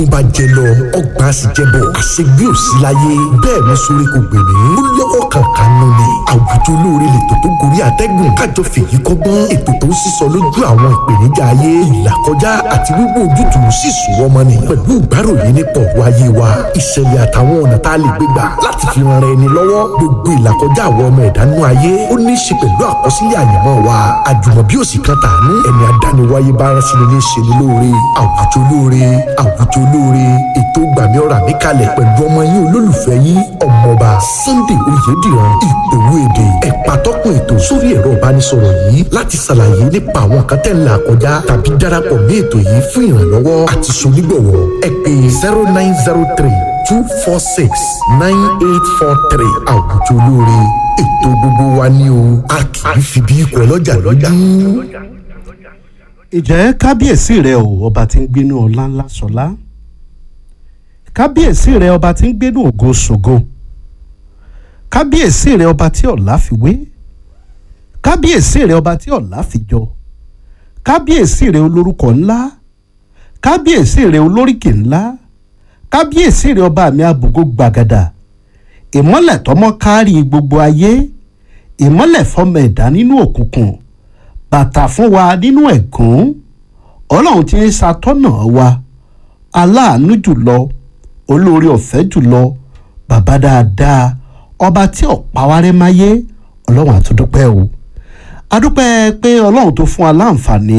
bá jẹ lọ ọgbà sì jẹ bọ àṣegbé ò sí láyé bẹ́ẹ̀ ni sórí kò gbè mí ó lọ́wọ́ kankan nù ni àwùjọ olóore lètò tó gorí àtẹ́gùn kájọ fèyí kọ́gbọ́n ètò tó ń sísọ lójú àwọn ìpèníjà ayé ìlàkọjá àti wíwò ojútùú sì sùn ọmọ nìyàn pẹ̀lú ìgbáròyé nípa ọ̀rọ̀ ayé wa ìṣẹ̀lẹ̀ àtàwọn ọ̀nà tá a lè gbé gbà láti fi ran ẹni lọ́wọ́ gbogbo ìlàkọjá àwọn ọmọ ẹ̀dánú ayé ó ní í ṣe pẹ̀lú àkọsílẹ̀ àyànmọ́ wa àjùmọ̀bí òsì kan tàánú ẹni adániwáyé bá rán sínú ní í ṣe ní lóore àwùjọ olóore àwùjọ olóore ètò gbàmí ọ̀rọ̀ àmì kalẹ̀ pẹ̀lú ọmọ yín olólùfẹ́ yín ọmọọba Sunday Oyèdìran ìgbòho èdè ẹ̀pà tọ́kùn ètò sórí ẹ̀rọ ìbánisọ̀rọ̀ yìí láti ṣàlàyé nípa àwọn nǹkan tẹ́ ń là kọjá tàbí darapọ̀ mí ètò yìí fún ìrànlọ́wọ́ àti sonígbọ̀wọ́ ẹ pè zero nine zero three two four six nine eight four three àwùjọ olóore ètò gbogbo wa ní o a kì í fi bí ikọ̀ ọlọ́jà lọ́jà. ìjẹ́ kábíyèsí rẹ o ọba tí ń gbénú ọlá ńlá sọlá kábíyèsí rẹ ọba tí ń gbénú ògo ṣògo kábíyèsí rẹ ọba tí ọ̀la fi wé kábíyèsí rẹ ọba tí ọ̀la fi jọ kábíyèsí rẹ olórúkọ ńlá kábíyèsí rẹ olóríkì ńlá kábíyèsí rẹ ọba mi àbùgó gbàgàdà ìmọ́lẹ̀ tọmọ kárí gbogbo ayé ìmọ́lẹ̀ fọmọ ẹ̀dá nínú òkùnkùn bàtà fún wa nínú ẹ̀gún ọlọ́run tí ń ṣàtọ́nà wa aláàánú jùlọ olórí ọ̀fẹ́ jùlọ bàbá dáadáa ọba tí ọ̀pá wa rẹ́ máyé ọlọ́run àtúndúpẹ́ o adúpẹ́ pé ọlọ́run tó fún wa láǹfààní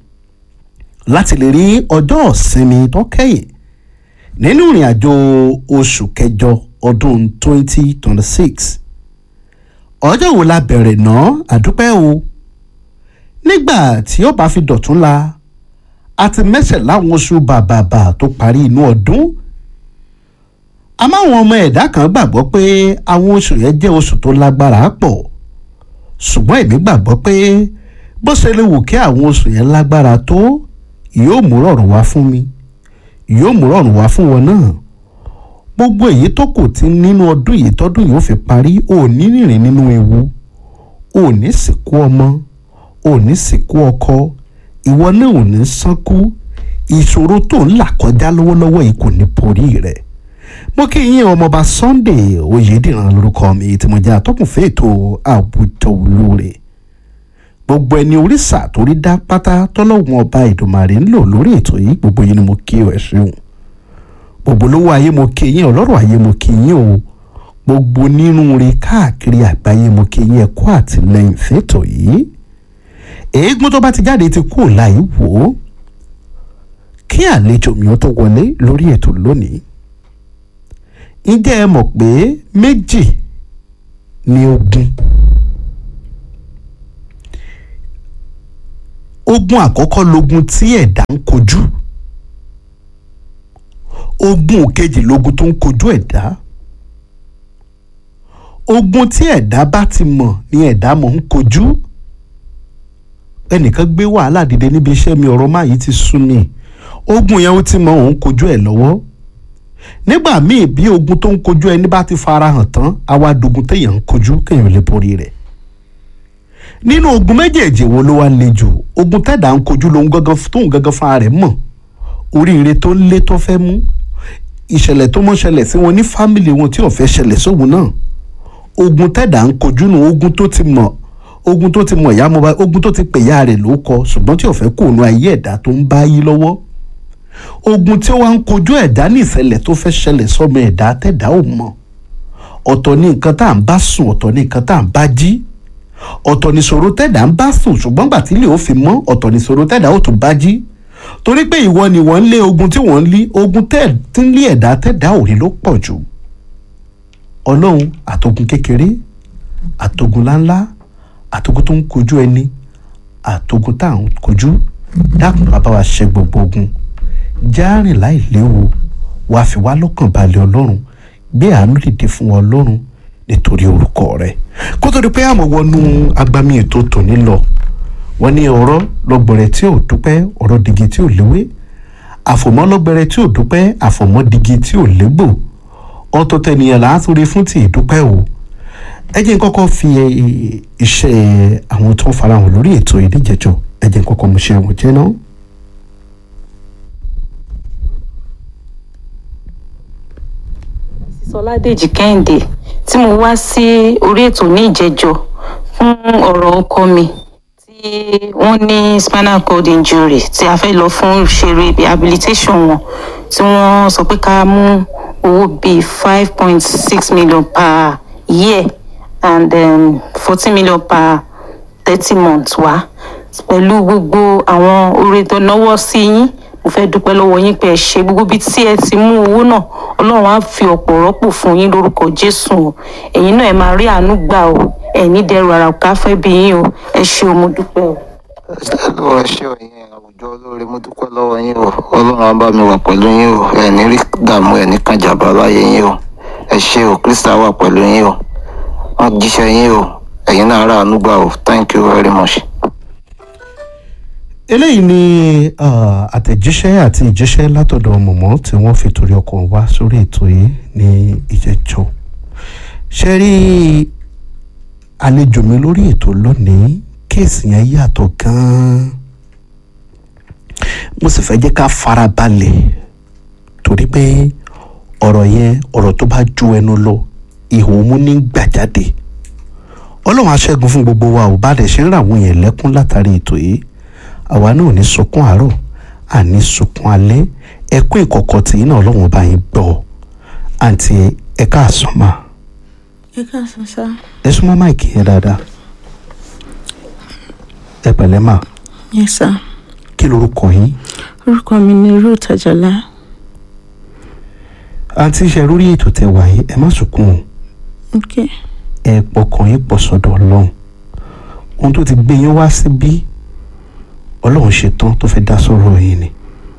láti lè rí ọjọ́ ìsinmi tó kẹ́yìn nínú ìrìn àjò oṣù kẹjọ ọdún 2026 ọjọ́ wo la bẹ̀rẹ̀ náà àdúpẹ́ o nígbà tí ó bá fi dọ̀tún la a ti mẹ́sẹ̀ láwọn oṣù bàbàbà tó parí inú ọdún àmọ́ àwọn ọmọ ẹ̀dá kan gbàgbọ́ pé àwọn oṣù yẹn jẹ́ oṣù tó lágbára pọ̀ ṣùgbọ́n èmi gbàgbọ́ pé bó ṣe lè wù kí àwọn oṣù yẹn lágbára tó yóò mú rọ̀rùn wá fún mi yóò mú rọ̀rùn wá fún wọn náà gbogbo èyí tó kù tí nínú ọdún yìí tọdún yìí ó fi parí ò ní rìnrìn nínú ewu ò ní sìnkú ọmọ ò ní sìnkú ọkọ ìwọ náà ò ní sánkú ìṣòro tó ń là kọjá lọ́wọ́lọ́wọ́ yìí kò ní borí rẹ̀ mo kí yín ọmọọba Sunday Oyèdìran lórúkọ mi tí mo jẹ́ atọ́kùnfẹ́ ètò àwùjọ olóore gbogbo ẹni oríṣà tó rí dá pátá tọ́lọ́wọ́n ọba Ìdùmarè ń lò lórí ètò yìí gbogbo yín ni mo kí ẹ ṣeun gbogbo lówó ayé mo kí yín ọlọ́rọ̀ ayé mo kí yín o gbogbo nínú rí káàkiri àgbáyé mo kí yín ẹ kú àtìlẹ́yìn fẹ́tọ̀ yìí eégún tó bá ti jáde ti kú láì wò ó kí àlejò mi ó tó wọlé lórí ètò lónìí ǹjẹ́ ẹ mọ̀ pé méjì ni ogun ogun àkọ́kọ́ logun tí ẹ̀dá ń kojú ogun kejì logun tó ń kojú ẹ̀dá ogun tí ẹ̀dá bá ti mọ̀ ni ẹ̀dá mọ̀ ń kojú ẹnìkan gbé wàhálà dìde níbi iṣẹ́ mi ọ̀rọ̀ máa yìí ti sún mi ogun yẹn ó ti mọ òun kojú ẹ̀ lọ́wọ́ nígbà míì bí ogun tó ń kojú ẹni bá ti fara hàn tán àwa dogun téèyàn ń kojú kéèyàn lè borí rẹ̀ nínú ogun méjèèjì wo ló wá le jù ogun tẹ̀dá ń kojú lòun gangan tóun gangan fúnra rẹ̀ mọ̀ oríire tó lé tó fẹ́ mú ìṣẹ̀lẹ̀ tó mọ́ ṣẹlẹ̀ sí wọn ní fámìlì wọn tí ò fẹ́ ṣẹlẹ̀ sóhun náà ogun tẹ̀dá ń kojú nù ogun tó ti mọ̀ ogun tó ti mọ̀ ìyá mọba ogun tó ti pè ya rẹ̀ ló kọ ṣùgbọ́n tí ò fẹ́ kó nu ayé ẹ̀dá tó ń bá yí lọ́wọ́ ogun tí ó wá ń kojú ẹ̀dá ní ìṣẹ̀lẹ̀ tó fẹ́ ṣẹlẹ̀ sọ́mọ ẹ̀dá tẹ̀dá ò mọ̀ ọ̀tọ̀ ní nǹkan tá à ń bá sùn ọ̀tọ̀ ní nǹkan tá à ń bá jí ọ̀tọ̀ ní ṣòro tẹ̀dá ń bá sùn ṣùgbọ́n gbà tí ilé ò fi mọ́ ọ̀tọ̀ ní ṣòro tẹ̀dá ò tún bá jí torí pé ìwọ ni wọ́n ń lé ogun tí wọ́n ń lé ogun tí ń lé ẹ̀dá tẹ̀dá ò rí ló pọ̀ jù ọlọ́run àtogun kékeré àtogun láńlá àtogun tó ń kojú ẹni àtogun tá à ń kojú dákun bàbá wa ṣe gbogbo ogun járìn láì léwu wàá fi wá lọ́kàn balẹ̀ ọlọ́run gbé àánú dìde fún ọlọ́run nítorí orúkọ rẹ̀ kó tó di pé àmọ́ wọnú agbami ètò tòní lọ wọ́n ní ọ̀rọ̀ lọ́gbọ̀rẹ̀ tí ò dúpẹ́ ọ̀rọ̀ digi tí ò léwé àfòmọ́ lọ́gbẹ̀rẹ̀ tí ò dúpẹ́ àfòmọ́ digi tí ò légbò ọ̀tọ̀ tẹnìyàn láàtúrí fún ti ìdúpẹ́ o ẹ jẹ́ n kọ́kọ́ fi iṣẹ́ àwọn tó ń farahàn lórí ètò ìdíjẹjọ ẹ jẹ́ n kọ́kọ́ mú ṣe àwọn jẹ́ náà. sọládèjì kẹ́hìndé tí mo wá sí orí ètò ní ìjẹjọ fún ọ̀rọ̀ ọkọ mi tí wọ́n ní spinal cord injury tí a fẹ́ lọ fún ṣeré rehabilitation wọn tí wọ́n sọ pé ká mú owó bíi five point six million per year and fourteen million per thirty months wá pẹ̀lú gbogbo àwọn oore tó náwó sí yín mo fẹ́ dúpẹ́ lọ́wọ́ yín pé ẹ ṣe gbogbo bíi tí ẹ ti mú owó náà ọlọ́run á fi ọ̀pọ̀ rọ́pò fún yín lórúkọ jésù o ẹ̀yin náà ẹ máa rí àánú gbà o ẹ̀ ní dẹrù ara ká fẹ́ bí yín o ẹ ṣe o mo dúpẹ́ o. lọ́wọ́ ṣé o yẹn àwùjọ olóore mo dúpẹ́ lọ́wọ́ yín o ọlọ́run á bá mi wà pẹ̀lú yín o ẹ̀ ní rí dààmú ẹ̀ ní kànjàbá láyé yín o ẹ ṣé o krista wà pẹ̀lú yín o wọ́n jíṣẹ́ yín o ẹ̀yin náà rà àánú gbà o thank you very much. eléyìí ni ah, àtẹ̀jíṣẹ́ àti ìjíṣẹ́ látọ̀dọ̀ mọ̀mọ́ tí wọ́n fi torí ọkọ̀ wá sórí ètò yìí ní ìjẹ́jọ́ ṣe rí àlejò mi lórí ètò lónìí kéèsì yẹn yàtọ̀ gan-an mo sì fẹ́ jẹ́ ká fara balẹ̀ torí pé ọ̀rọ̀ yẹn ọ̀rọ̀ tó bá ju ẹnu lọ ihò mú ní gbàjáde ọlọ́run aṣẹ́gun fún gbogbo wa ò bá dẹ̀ ṣe ń ra àwọn yẹn lẹ́kún látàrí ètò yìí àwa náà ò ní sunkún àárọ̀ àní sunkún alẹ́ ẹkún ìkọ̀kọ̀ tí iná ọlọ́run bá yín gbọ́ àǹtí ẹ káàsán mà ẹ káàsán sá ẹ súnmọ́ máìkì yẹn dáadáa ẹ pẹ̀lẹ́ mà yẹ sá kí lorúkọ yín orúkọ mi ni ruth ajala àǹtí ṣe lórí ètò tẹ wà yín ẹ má sunkún o ok ẹ pọkàn yín pọ̀ sọ́dọ̀ ọlọ́run ohun tó ti gbé yín wá síbí ọlọ́run ṣetán tó fẹ́ dá sọ̀rọ̀ yín ni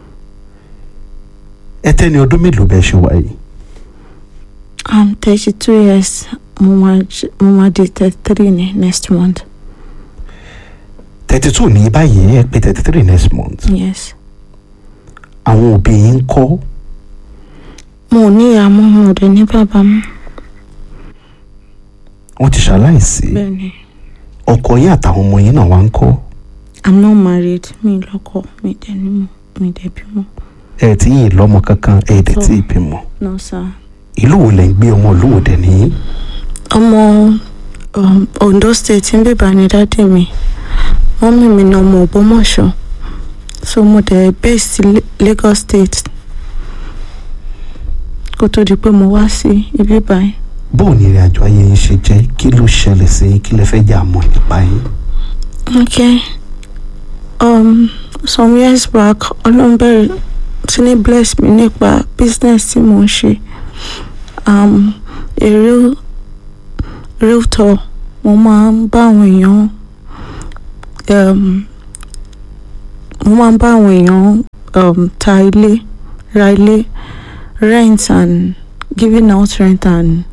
ẹ tẹ́ni ọdún mélòó bẹ́ẹ̀ ṣe wà yìí i'm thirty two years mo máa j- mo máa di thirty three ní next month thirty two ní báyìí ẹ pé thirty three next month yes àwọn òbí yín ń kọ́ mo ò ní ìyá mọ́ mo ò dẹ̀ ní bàbá mọ́ wọ́n ti ṣaláìsí bẹ́ẹ̀ ni ọkọ yín àtàwọn ọmọ yín náà wá ń kọ́ i'm not married mi lọ́kọ mi dẹ̀ ní mọ́ mi dẹ̀ bímọ ẹ tí yìí lọ́mọ kankan ẹ dẹ̀ tí ì bímọ no sir ìlú wo lẹ̀ ń gbé ọmọ ìlú wo dẹ̀ nìyí ọmọ um, ondo state ń bèbà ní dádì mi mọ́mí mi ní ọmọ ògbómọ̀ṣọ́ so mo dẹ̀ base sí La- lagos state kó tó di pé mo wá sí ibi báyìí bóun ni ìrìn àjò ayé yín ṣe jẹ́ kí ló ṣẹlẹ̀ sí yín kí lẹ fẹ́ jà mọ́ nípa yín okay um, some years back ọlọ́run bẹ̀rẹ̀ sí ní bless mi nípa business tí mo ń ṣe um, a real realtor mo máa ń bá àwọn èèyàn um, mo máa ń bá àwọn èèyàn um, ta ilé ra ilé rent and giving out rent and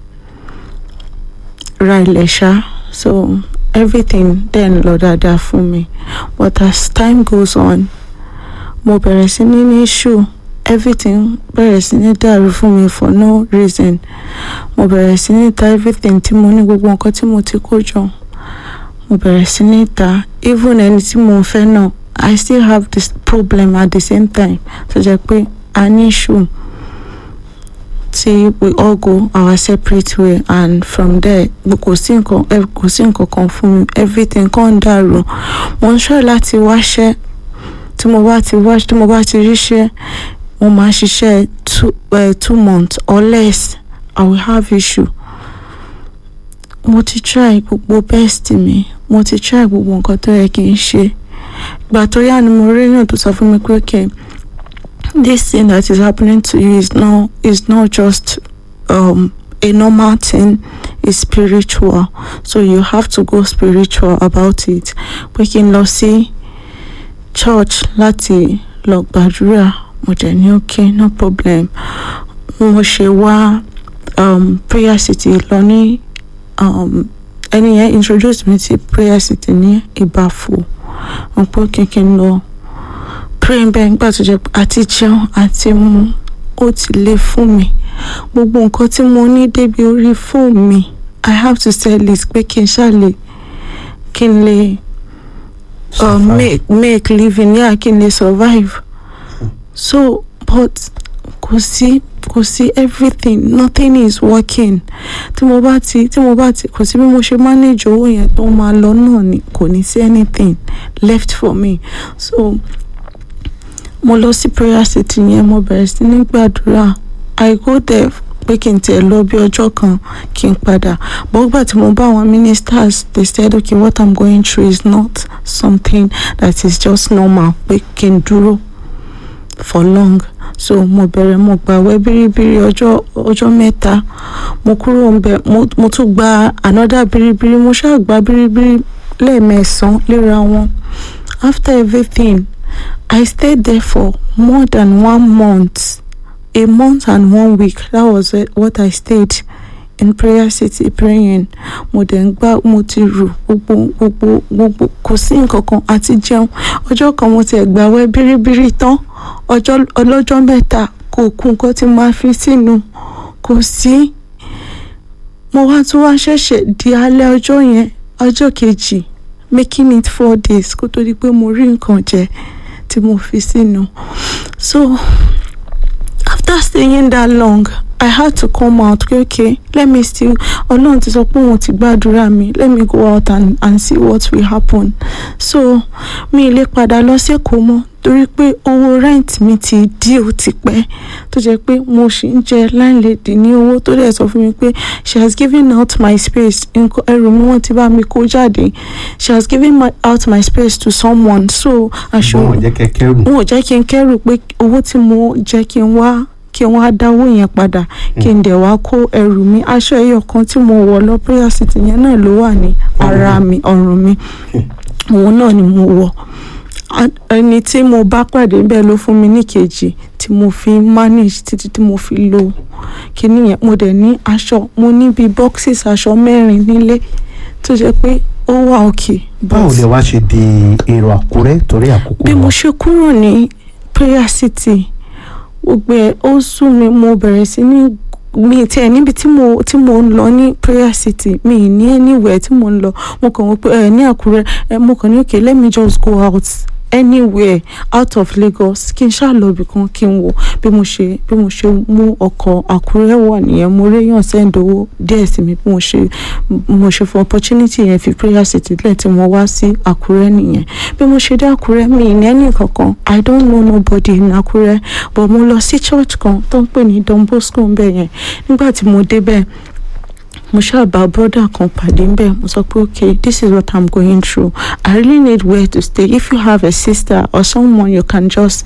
ra ilẹ̀ ṣá so everything then lọ dáadáa fún mi but as time goes on mo bẹ̀rẹ̀ sí ní ní issue everything bẹ̀rẹ̀ sí ní dàrú fún mi for no reason mo bẹ̀rẹ̀ sí ní ta everything tí mo ní gbogbo nǹkan tí mo ti kó jọ mo bẹ̀rẹ̀ sí ní ta even ẹni tí mo ń fẹ́ náà I still have this problem at the same time tó jẹ́ pé a ní issue tí we all go our separate way and from there kò sí nǹkan eh, kò sí nǹkan kan fún mi everything kan ń dàrú mo ń ṣọ́ láti wáṣẹ́ tí mo bá ti wá tí mo bá ti ríṣẹ́ mo máa ṣiṣẹ́ two uh, two months or less I will have issue mo ti try gbogbo best mi mo ti try gbogbo nǹkan tó yẹ kí n ṣe ìgbà tó yá ni mo rí èèyàn tó sọ fún mi pé okay this thing that is happening to you is not is not just um a normal thing is spiritual so you have to go spiritual about it pé kí n lọ sí church láti lọ gbàdúrà mo dẹ̀ ní okay no problem mo ṣe wá um, prayer city lọ ní um, ẹni yẹn introduce me to prayer city ní ìbàfò wọn pé kínkín lọ pray bẹ́ẹ̀ nígbà tó jẹ́ pé àti jẹun àti mu ó ti le fún mi gbogbo nǹkan tí mo ní débi orí fóònù mi i have to sell it pé kí n ṣàlè kí n lè uh, Survive. make make living yeah kí n lè survive so but kò sí kò sí everything nothing is working tí mo bá ti tí mo bá ti kò sí bí mo ṣe manage owó yẹn tó máa lọ náà ni kò ní sí anything left for me so mo lọ sí prayer city yẹn mo bẹ̀rẹ̀ sí ní gbàdúrà i go there pé kí n tiẹ̀ lọ bí ọjọ́ kan kí n padà bọ́gbà tí mo bá àwọn ministers they said okay what i'm going through is not something that is just normal pé kí n dúró for long so mo bẹ̀rẹ̀ mo gbàwẹ̀ bíríbírí ọjọ́ ọjọ́ mẹ́ta mo kúrò ń bẹ̀ mo mo tún gba another bíríbírí mo ṣáà gba bíríbírí lẹ́ẹ̀mẹsàn-án léra wọn after everything i stayed there for more than one month a month and one week that was it, what i stayed in prayer city praying mo dẹ̀ ń gbá mo ti rù gbogbo gbogbo gbogbo kò sí nǹkan kan àti jẹun ọjọ́ kan mo ti ẹ̀ gbàwẹ̀ bíríbírí tán ọjọ́ ọlọ́jọ́ mẹ́ta kò kú nǹkan tí máa fi sínú kò sí mo wá tún wá ṣẹ̀ṣẹ̀ di alẹ́ ọjọ́ yẹn ọjọ́ kejì making it four days kó tó di pé mo rí nǹkan jẹ tí mo fi sínú so after staying that long i had to come out okay, okay let me still ọlọ́run ti sọ pé òun ti gbàdúrà mi let me go out and, and see what will happen so mi lè padà lọ sẹ́kọ̀ọ́ mọ́ torí pé owó rent mi ti dí ó ti pẹ́ tó jẹ́ pé mo ṣì ń jẹ landlady ní owó tó dẹ̀ sọ fún mi pé she has given out my space nǹkan ẹrù mi wọ́n ti bá mi kó jáde she has given my, out my space to someone so aṣọ wọn ò jẹ́ kẹ́ kẹ́rù wọn ò jẹ́ kí n kẹ́rù pé owó tí mo jẹ́ kí n wá kí wọ́n á dáwó yẹn padà kí n dẹ̀ wá kó ẹrù mi aṣọ ẹyọ kan tí mo wọ̀ lọ prayer city yẹn náà ló wà ní ara mi ọrùn mi òun náà ni mo wọ̀ A- ẹni tí mo bá pàdé bẹ́ẹ̀ ló fún mi ní kejì tí mo fi manage títí tí mo fi lo kíní yẹn mo dẹ̀ ní aṣọ mo ní bíi boxes aṣọ mẹ́rin nílé tó jẹ́ pé ó wà òkè. báwo lè wá ṣe di èrò àkúrẹ́ torí àkókò bí mo wa ṣe kúrò ní prayer city gbogbo ẹ ó sún mi mo bẹ̀rẹ̀ sí ní mi tiẹ̀ níbi tí mo tí mo ń lọ ní prayer city mi ì ní anywhere tí mo ń lọ mo kàn wọ́n pé ẹ ní àkúrẹ́ ẹ mo kàn ní okay let me just go out anywhere out of Lagos kí n ṣáà lọ ibì kan kí n wò bí mo ṣe bí mo ṣe mú ọkọ̀ àkúrẹ́ wọ̀ nìyẹn mo réyàn send owó díẹ̀ sí mi bí mo ṣe mo ṣe fún opportunity yẹn fi prayer city lẹ́ẹ̀ tí mo wá sí àkúrẹ́ nìyẹn bí mo ṣe dé àkúrẹ́ mi ì ní ẹnì kankan i don't know nobody in àkúrẹ́ but mo lọ sí church kan tó ń pè ní Don Bosco ń bẹ̀ yẹn nígbà tí mo débẹ̀ mo ṣáà bá brother kan pàdé ń bẹ̀ mo sọ pé okay this is what i'm going through i really need where to stay if you have a sister or someone you can just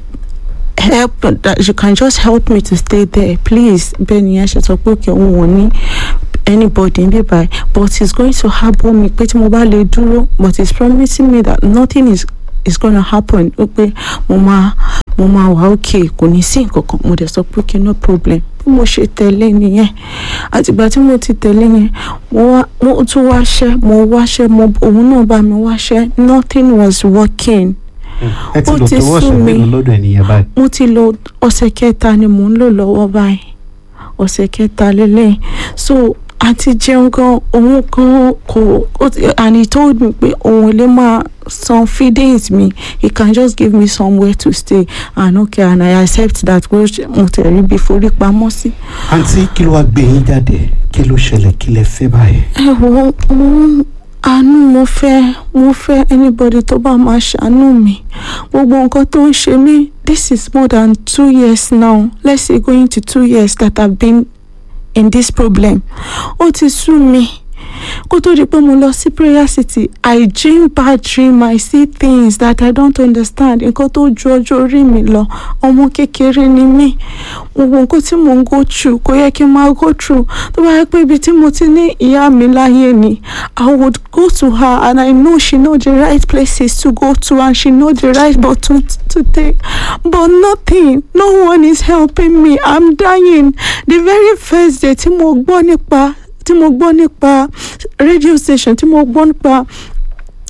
help that you can just help me to stay there please bẹ́ẹ̀ ni ẹ ṣe sọ pé okay òun ò ní anybody ń bí báyìí but he's going to harbour me pé tí mo bá lè dúró but he's promising me that nothing is is gonna happen ó pé mo máa mo máa wà okay kò ní sí nǹkan kan mo dẹ̀ sọ pé okay no problem bí mo ṣe tẹ̀lé nìyẹn àtìgbà tí mo ti tẹ̀lé yẹn mo wá mo tún wáṣẹ́ mo wáṣẹ́ mo òun náà bá mi wáṣẹ́ nothing was working ẹ ti ó lò ti tó sú wọ́ọ̀ṣẹ̀ mi. mélòó lọ́dọ̀ ènìyàn báyìí mo ti lò ọ̀sẹ̀ kẹta ni mò ń lò lọ́wọ́ báyìí ọ̀sẹ̀ kẹta lélẹ̀ so àti jẹun gan òun gan kò ó ti- and he told me pé òun lè máa san feedings mi he can just give me somewhere to stay and okay and I accept that pé mo tẹ̀rí bí forí pamọ́ sí. àǹtí kí ló wá gbé yín jáde kí ló ṣẹlẹ̀ kí lẹ fẹ́ báyìí. ẹ wo mo ń àánú mo fẹ́ mo fẹ́ anybody tó bá máa ṣàánú mi gbogbo nǹkan tó ń ṣe mí this is more than two years now let's say going to two years that I've been in this problem ó ti sú mi kó tó di pé mo lọ sí prayer city I dream bad dream I see things that I don't understand nǹkan tó ju ọjọ́ orí mi lọ ọmọ kékeré ni mí gbogbo nǹkan tí mò ń go through kò yẹ kí n máa go through tó bá yẹ pé ibi tí mo ti ní ìyá mi láyé ni I would go to her and I know she know the right places to go to and she know the right button to take but nothing no one is helping me I'm dying the very first day tí mo gbọ́ nípa tí mo gbọ́ nípa radio station tí mo gbọ́ nípa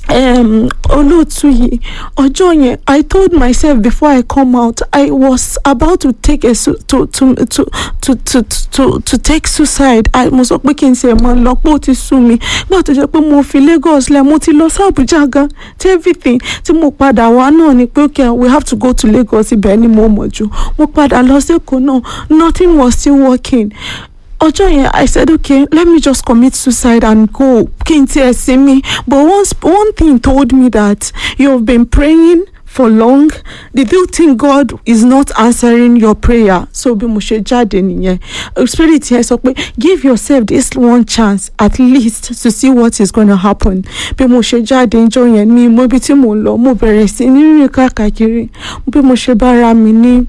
um, olóòtú yìí ọjọ́ yẹn i told myself before i come out i was about to take a su to to to to to to to take suicide i mo sọ pé kí n ṣe mọ lọ pé ó ti sú mi nígbà tó jẹ́ pé mo fi lagos lẹ̀ mo ti lọ sí abuja gan tí everything tí mo padà wá náà ni pé okay we have to go to lagos ibẹ̀ ni mo mọ̀ jù mo padà lọ sí èkó náà nothing was still working ọjọ́ yẹn i said okay let me just commit suicide and go kí n tiẹ̀ sinmi but once one thing told me that you have been praying for long did you think God is not answering your prayer so bí mo ṣe jáde nìyẹn spirit yẹn sọ pé give yourself this one chance at least to see what is gonna happen bí mo ṣe jáde níjọ́ yẹn mi mo ibi tí mo lọ mo bẹ̀rẹ̀ sí ní rìn káàkiri bí mo ṣe bára mi ní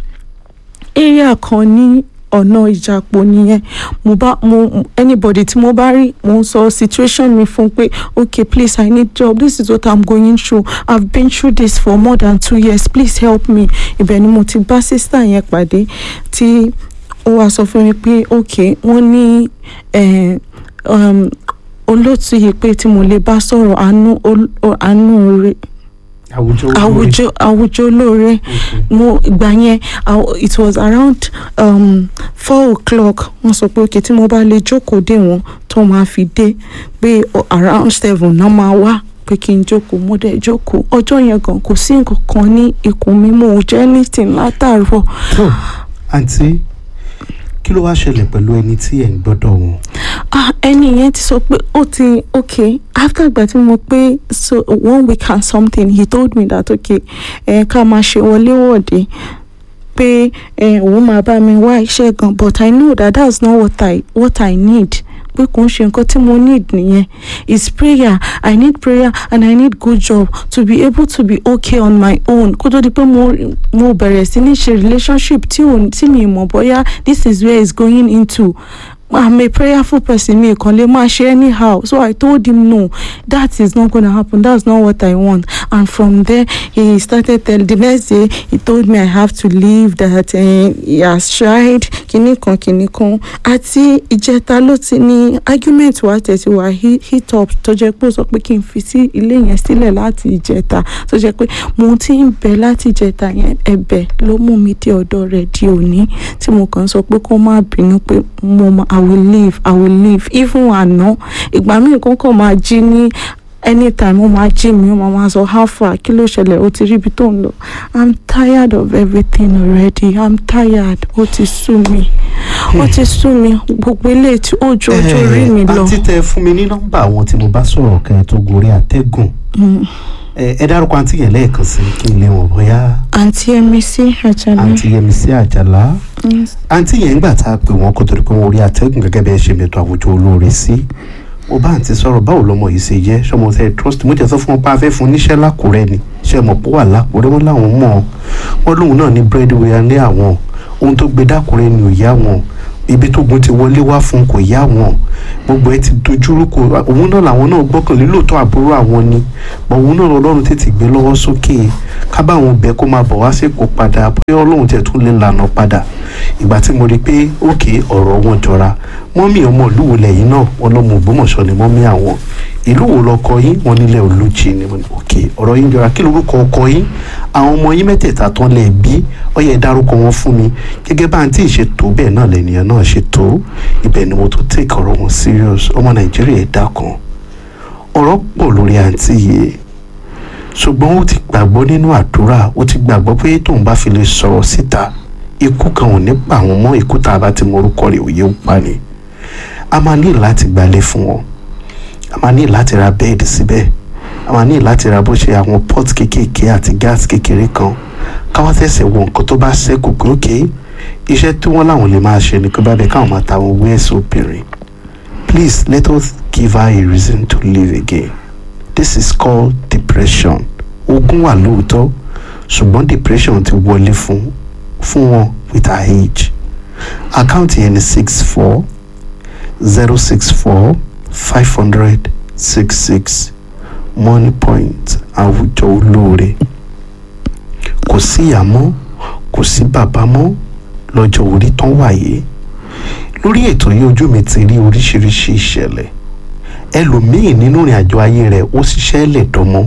area kan ní ọ̀nà ìjàpọ̀ nìyẹn mo bá mo anybody tí mo bá rí mo ń sọ situation mi fún pé okay please i need job this is what i'm going through i've been through this for more than two years please help me ibẹ̀ ni mo ti bá sister yẹn pàdé tí ó wá sọ fún mi pé okay wọ́n ní eh, um, olóòtú yìí pé tí mo lè bá sọ̀rọ̀ àánú ol- àánú rẹ̀ àwùjọ àwùjọ àwùjọ olóore mo ìgbà yẹn àw- it was around um, four o'clock wọ́n sọ pé okay tí mo bá lè jókòó dé wọn tó máa fi dé pé o- around seven náà máa wá pé kí n jókòó mo dẹ̀ jókòó ọjọ́ yẹn gan kò sí nǹkan kan ní ikùn mi mo ò jẹ́ anything látàárọ̀ tó àǹtí kí ló wá ṣẹlẹ̀ pẹ̀lú ẹni tí ẹ̀ ń gbọ́dọ̀ wọn. ah ẹni yẹn ti sọ pé ó ti okay after ìgbà tí mo pé so one week and something he told me that okay ẹ ká máa ṣe wọléwọ̀de pé ẹ òun máa bá mi wá iṣẹ́ gan but i know that that's not what i what i need pé kò ń ṣe nǹkan tí mo need nìyẹn is prayer i need prayer and i need good job to be able to be okay on my own kó tó di pé mo mo bẹ̀rẹ̀ sí ní ṣe relationship tí ò tí mi mọ̀ bóyá this is where it's going into I'm a prayerful person mi kàn lè máa ṣe anyhow so I told him no that is not gonna happen that's not what I want and from there he started tell the next day he told me I have to leave that uh, he has tried kinní kan kinní kan àti ìjẹta ló ti ní argument wa tẹ̀sí wa he- hit up tó jẹ́ pé ó sọ pé kí n fi sí ilé yẹn sílẹ̀ láti ìjẹta tó jẹ́ pé mo ti ń bẹ láti ìjẹta yẹn ẹ̀bẹ̀ ló mú mi dé ọ̀dọ̀ rẹ̀ di òní tí mo kàn sọ pé kó má bínú pé mo ma i will leave i will leave even àná ìgbà míì kan kàn máa jí ní anytime ó máa jí mi ó máa máa sọ how far kí ló ṣẹlẹ̀ ó ti rí ibi tó ń lọ i'm tired of everything already i'm tired ó ti sú mi ó ti sú mi gbogbo eléyìí tí ó ju ọjọ́ orí mi lọ. àǹtí tẹ fún mi ní nọ́mbà àwọn tí mo bá sọ̀rọ̀ kẹ́ ẹ tó gorí àtẹ́gùn Mm. ẹ ẹ dárúkọ àǹtí yẹn lẹ́ẹ̀kan sí kí n lè wọ̀n bóyá àǹtí Yẹmisí Àjàlá àǹtí Yẹmisí Àjàlá Yes. àǹtí yẹn ń gbà tá a pè wọ́n kó torí pé wọ́n rí àtẹ́gùn gẹ́gẹ́ bí ẹ ṣe mẹ́tọ́ àwùjọ olóore sí mo bá àǹtí sọ̀rọ̀ báwo lọmọ yìí ṣe jẹ́ ṣọmọ tẹ trust mo jẹ́ sọ fún wọn pé a fẹ́ fún níṣẹ́ lákùrẹ́ ni ṣe mọ̀ pé wà lákùrẹ́ wọn láwọn mọ̀ ọ́ wọn lóun náà ní breadwinner ní àwọn ohun tó gbé dákùrẹ́ ni ò yá wọn ibi tó gun ti wọlé wá fún kò yá wọn gbogbo ẹ ti dojúrú kò òun náà làwọn náà gbọ́kànlé lóòótọ́ àbúrò àwọn ni bọ̀ òun náà ọlọ́run tètè gbé lọ́wọ́ sókè ká bá àwọn bẹ́ẹ̀ kó máa bọ̀ wá sípò padà bóyá ọlọ́run tẹ̀ tún lè lànà padà ìgbà tí mo rí i pé òkè ọ̀rọ̀ wọn jọra mọ́mí ọmọ ìlú wo lẹ́yìn náà wọn lọ́mọ Ògbómọ̀ṣọ́ ni mọ́mí àwọn ìlú wo lọkọ yín wọn nílẹ̀ olùjì ni mo ní òkè ọ̀rọ̀ yín jọra kí lorúkọ ọkọ yín àwọn ọmọ yín mẹ́tẹ̀ẹ̀ta tán lẹ̀ bí ó yẹ dárúkọ wọn fún mi gẹ́gẹ́ bá àǹtí ṣe tó bẹ́ẹ̀ náà lẹ́nìyàn náà ṣe tó ibẹ̀ ni mo tó take ọ̀rọ̀ wọn serious ọmọ Nàìjíríà ẹ̀ dákan ọ̀rọ̀ pọ̀ lórí àǹtí yìí ṣùgbọ́n ó ti gbàgbọ́ nínú àdúrà ó ti gbàgbọ́ pé tóun bá fi lè sọ̀rọ̀ síta ikú kan ò ní pa àwọn mọ́ ikú tá a bá ti mọ orúkọ rẹ̀ òye ó pa ni a máa ní láti gbalẹ̀ fún wọn a máa ní láti ra bẹ́ẹ̀dì síbẹ̀ a máa ní láti ra bó ṣe àwọn pot kéékèèké àti gas kékeré kan káwá tẹ̀sẹ̀ wọ nǹkan tó bá ṣẹ́kù pé ókè iṣẹ́ tí wọ́n láwọn lè máa ṣe ni pé bábẹ́ káwọn máa ta àwọn owó ẹ̀sìn obìnrin please let us give her a reason to live again this is called depression ogun wà lóòótọ́ ṣùgbọ́n depression ti wọlé fún fún wọn with her age àkáǹtì yẹn ni six four zero six four five hundred six six money point àwùjọ olóore kò sí ìyá mọ́ kò sí bàbá mọ́ lọ́jọ́ orí tán wáyé lórí ètò yìí ojú mi ti rí oríṣiríṣi ìṣẹ̀lẹ̀ ẹlòmíì nínú ìrìn àjò ayé rẹ̀ ó ṣiṣẹ́ lẹ̀ dánmọ́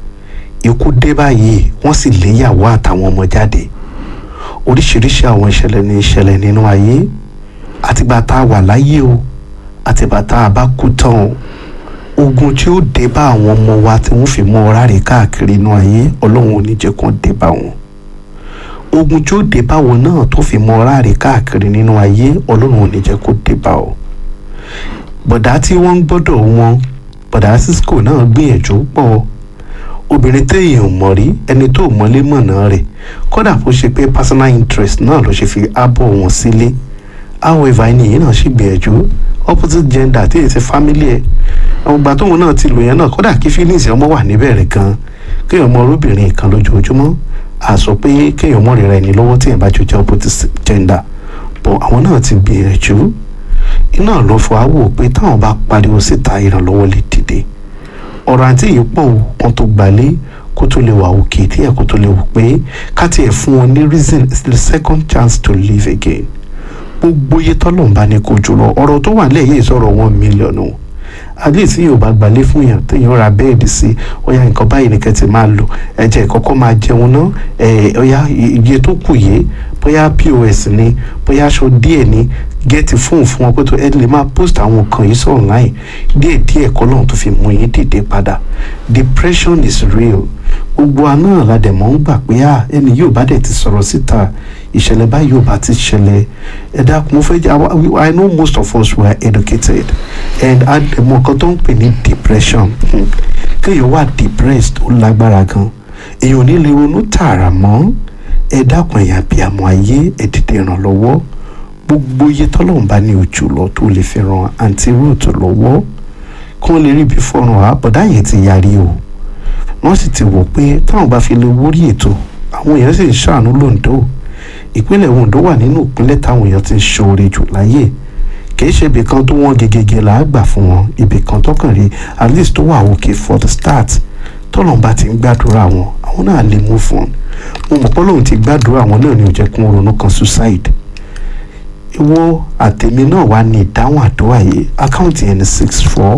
ikú dé báyìí wọ́n sì léyàwó àtàwọn ọmọ jáde oríṣiríṣi àwọn ìṣẹ̀lẹ̀ ní ìṣẹ̀lẹ̀ nínú ayé àtìgbà tá a wà láyé o àtìgbà tá a bá kú tán o ogun tí ó dé bá àwọn ọmọ wa tí wọ́n fi mú ọ̀rá rẹ̀ káàkiri inú ayé ọlọ́run ò ní jẹ́ kó dé bá wọn ogun tí ó dé bá wọn náà tó fi mú ọ̀rá rẹ̀ káàkiri nínú ayé ọlọ́run ò ní jẹ́ kó dé bá ọ bọ̀dá tí wọ́n ń gbọ́dọ̀ wọn bọ̀dá cisco náà gbìyànjú pọ̀ obìnrin téèyàn mọ̀ rí ẹni tó mọ́lé mọ̀nà rẹ̀ kódà bó ṣe pé personal interest náà ló ṣe fi ábọ̀ wọn sílé however ẹni yìí náà ṣì gbìyànjú opposite gender tí èyí ti family ẹ̀ ọgbà tóun náà ti lò yẹn náà kódà kí feelings ọmọ wà níbẹ̀rẹ̀ gan kéèyàn mọ olóbìnrin kan lójoojúmọ́ àsọ pé kéèyàn mọ̀ rírà ẹni lọ́wọ́ tí èèyàn bá jọ jẹ́ opposite gender but àwọn náà ti gbìyànjú iná ló fọ àwò pé táwọn bá pariwo síta ìrànlọ́wọ́ lè dìde ọ̀rọ̀ àǹtí yìí pọ̀ wọn tó gbalé kó tó lè wà òkè tí ẹ̀ kó tó lè wò pé ká tiẹ̀ fún wọn ní reason the second chance to live again gbogbo iye tọ́lọ̀ ń bá ní kó jùlọ ọ̀rọ̀ tó wà lẹ́yìn ìsọ̀rọ̀ one million o at least yóò bá gbalé fún yàn téèyàn ra bẹ́ẹ̀dì sí ọ̀yà nǹkan báyìí nìkan ti máa lò ẹ̀jẹ̀ kọ́kọ́ máa jẹun náà ọ̀yà iye tó kù yìí bóyá pos ni bóyá aṣọ díẹ̀ ni gẹ́ẹ̀tì fóònù fún wọn pé tó ẹ lè máa post àwọn nǹkan yìí sọ online díẹ̀ díẹ̀ kọ́ lóhun tó fi mú yín dìde padà depression is real gbogbo àná ládẹ̀mọ́ ń gbà pé à ẹni yóò bá dẹ̀ ti sọ̀rọ̀ síta ìṣẹ̀lẹ̀ báyìí ò bá ti ṣẹlẹ̀ ẹ dákun mo fẹ́ jẹ́ I know most of us were educated and àdèmọ́ nǹkan tó ń pè ní depression kéèyàn wà depressed ó lágbára gan èèyàn ò ní lè ronú tààrà mọ́ ẹ dákun ẹ̀yà bí àmọ́ ayé ẹ dìde ìrànlọ́wọ́ gbogbo iye tọ́lọ́run bá ní ojú lọ tó lè fi ran àǹtí root lọ́wọ́ kí wọ́n lè rí ibi fọ́ràn àbọ̀dá yẹn ti yarí o wọ́n sì ti wò pé táwọn bá fi lè wórí ètò àwọn èèyàn sì ń ṣàánú lóńdó ìpínlẹ̀ Ondo wà nínú ìpínlẹ̀ táwọn èèyàn ti ń ṣoore jù láyé kìí ṣe ibì kan tó wọ́n gegege là á gbà fún wọn ibì kan tọkàn rí at least tó wà òkè for the start tọ́lọ́n bá ti ń gbàdúrà wọn àwọn náà lè move on mo mọ̀ pé lóun ti gbàdúrà wọn náà ní ó jẹ́ kí wọ́n ronú kan suicide ìwọ àtẹ̀mí náà wà ní ìdáhùn àdúrà yìí àkáǹtì yẹn ní six four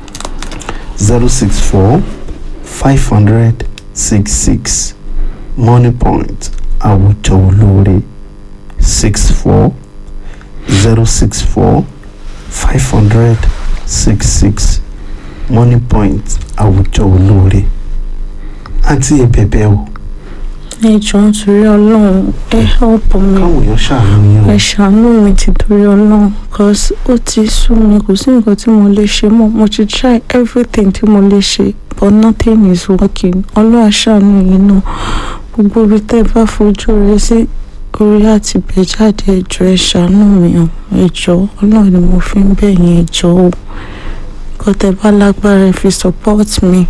zero six four five hundred six six money point àwùjọ olóore six four zero six four five hundred six six money point àwùjọ olóore àǹtí ẹ bẹ̀bẹ̀ o ẹ jọ̀ọ́ nítorí ọlọ́run ẹ help mi káwọn èèyàn ṣàánú yín o ẹ ṣàánú mi ti torí ọlọ́run cause ó ti sú mi kò sí nǹkan tí mo lè ṣe mọ́ mo ti try everything tí mo lè ṣe but nothing is working ọlọ́run ṣàánú yìí náà gbogbo ibi tẹ́ ẹ bá fojú rẹ sí orí àti bẹ̀ jáde ẹ jọ̀ọ́ ẹ ṣàánú mi o ẹ jọ̀ọ́ ọlọ́run ni mo fi ń bẹ̀ yín ẹ jọ̀ọ́ o nǹkan tẹ́ bá lágbára ẹ fi support mi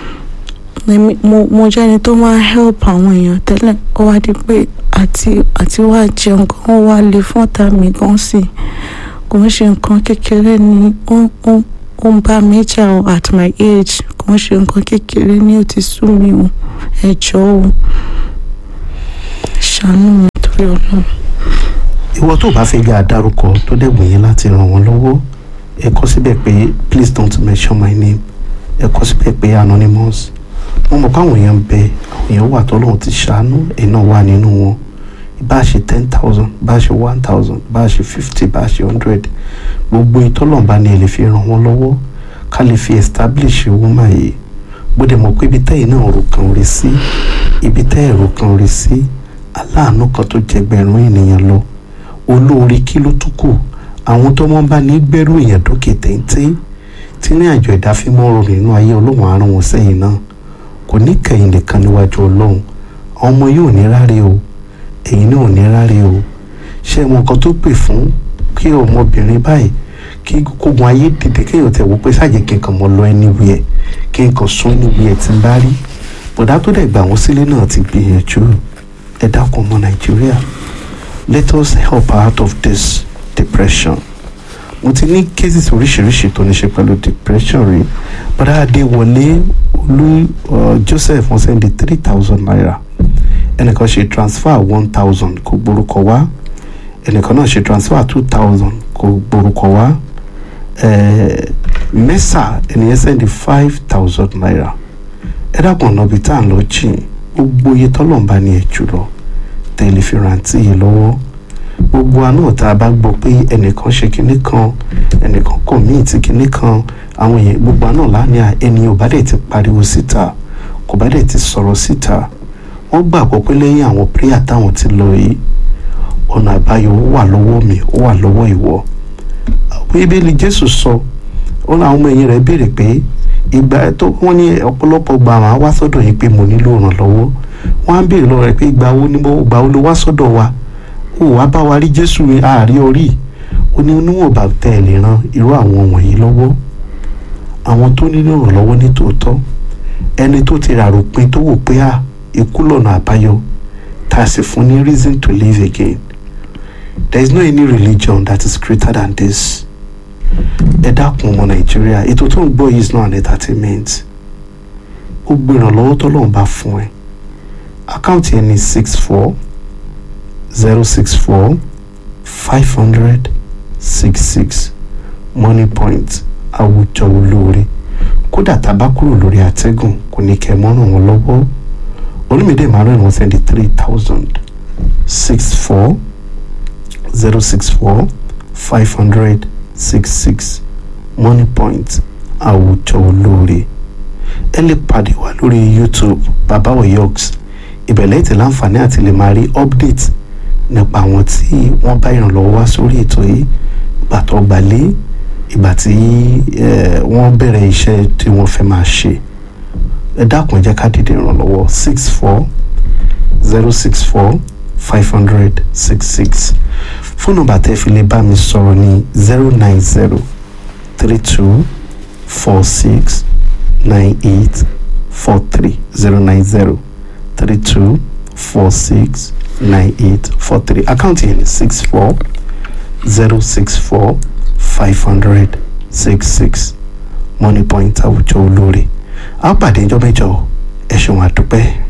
èmi mo mo jẹ́ ẹni tó máa help àwọn èèyàn tẹ́lẹ̀ ó wá di pé àti àti wá jẹun gan ó wá lè fún ọ̀tá mi gan sí i kò ń ṣe nǹkan kékeré ni ó ó ó ń bá mi jà o at my age kò ń ṣe nǹkan kékeré ni ó ti sú mi o ẹ jọ̀ọ́ o ṣàánú mi torí ọlọ́run. ìwọ tó bá fẹ́ gbé àdárúkọ tó dẹ̀ wòye láti ràn wọ́n lọ́wọ́ ẹ kọ síbẹ̀ pé please don't mention my name ẹ kọ síbẹ̀ pé anonymous wọ́n mọ̀ káwọn èèyàn ń bẹ àwọn èèyàn wà tọ́lọ́run ti ṣàánú ẹ̀ náà wà nínú wọn bá a ṣe ten thousand bá a ṣe one thousand bá a ṣe fifty bá a ṣe hundred gbogbo ìtọ́lọ́run bá ní ẹ lè fi ràn wọ́n lọ́wọ́ ká lè fi establish woman yìí gbọ́dọ̀ mọ̀ pé ibi tẹ́yìn náà rò kan rí sí ibi tẹ́ ẹ̀rọ kan rí sí aláàánú kan tó jẹgbẹ̀rún ènìyàn lọ olóore kí ló tún kù àwọn tó wọ́n bá ní gbẹ́rù èèyàn dókè téńté tí ní àjọ ìdáfímọ́ rọrùn nínú ayé ọlọ́run àrùn wọn sẹ́yìn náà kò ní kẹ̀yìn nìkan níwájú ọlọ́run àwọn ọmọ yóò ní ráre o ẹ̀yin náà ò ní ráre o ṣé ẹ mọ nǹkan tó pè fún kí ọmọbìnrin báyìí kí kógun ayé dìde kéèyàn tẹ̀ wò pé ṣáàjẹ́ kí n kàn mọ́ lọ anywhere kí n kàn sún anywhere tí n bá rí bọ̀dá tó dẹ̀ gbà wọ́n sílé náà ti gbìyànjú ẹ dákun ọmọ nàìjíríà let us help her out of this depression mo ti ní cases oríṣiríṣi tó ní ṣe pẹ̀lú depression rí bọ́dá adéwọlé olú uh, joseph wọ́n sẹ́ndí three thousand naira ẹnìkan ṣe transfer one thousand kò gborúkọ wá ẹnìkan náà ṣe transfer two thousand kò gborúkọ wá mẹ́sà ẹnìyẹn sẹ́ndì five thousand naira ẹ dákun ọ̀nà ibi tá à ń lọ jìn gbogbo iye tọ́lọ́mbà ni ẹ̀ jùlọ tẹ̀lé fi rántí yìí lọ́wọ́ gbogbo àná tá a bá gbọ́ pé ẹnìkan ṣe kinní kan ẹnìkan kọ̀ míì tí kinní kan àwọn èèyàn gbogbo àná lánàá ẹni ò bá dẹ̀ ti pariwo síta kò bá dẹ̀ ti sọ̀rọ̀ síta wọ́n gbàgbọ́ pé lẹ́yìn àwọn prayer táwọn ti lọ yìí ọ̀nà àbáyọ ó wà lọ́wọ́ mi ó wà lọ́wọ́ ìwọ bíbélì jésù sọ ó láwọn ọmọ ẹ̀yìn rẹ̀ béèrè pé ìgbà tó wọ́n ní ọ̀pọ̀lọpọ̀ gba àwọn á wá sọ́dọ̀ yìí pé mo nílò ìrànlọ́wọ́ wọ́n á béèrè lọ́wọ́ rẹ̀ pé ìgbà wo ni mo gbà ó ló wá sọ́dọ̀ wa ó wá bá wa rí jésù àárí orí ó ní níwọ̀n bá tẹ̀ ẹ̀ lè ran irú àwọn wọ̀nyí lọ́wọ́ àwọn tó nílò ìrànlọ́wọ́ ní tòótọ́ ẹni tó ti rà ròpin tó wò pé à ikú lọ́nà àbáyọ tá a sì fún ní reason to live again there is no any religion that is greater than this ẹ dákun ọmọ nàìjíríà ètò tó ń gbọ́ yìí is not an entertainment ó gbé ìrànlọ́wọ́ tọ́lọ́run bá fún ẹ àkáǹtì ẹ ní six four zero six four five hundred six six money point àwùjọ olóore kódà tá a bá kúrò lórí àtẹ́gùn kò ní kẹ́ ẹ mọ́ ràn wọ́n lọ́wọ́ olùmídé emmanuel wọ́n sẹ́ndí three thousand six four zero six four five hundred six six money point àwùjọ olóore ẹ lè pàdé wa lórí youtube baba oyoks ìbẹ̀lẹ̀ ètè láǹfààní àti lè máa rí update nípa àwọn tí wọ́n bá ìrànlọ́wọ́ wá sórí ètò yìí ìgbà tó gbalé ìgbà tí wọ́n bẹ̀rẹ̀ iṣẹ́ tí wọ́n fẹ́ máa ṣe ẹ dákun ẹ jẹ́ ká dìde ìrànlọ́wọ́ six four zero six four five hundred six six fóònù nọ́mbà tẹ́ fi lè bá mi sọ̀rọ̀ ní zero nine zero three two four six nine eight four three zero nine zero three two four six nine eight four three àkáǹtì yẹn ní six four zero six four five hundred six six money point àwùjọ olóore a pàdé ìjọ mẹ́jọ ẹ ṣeun àdúpẹ́.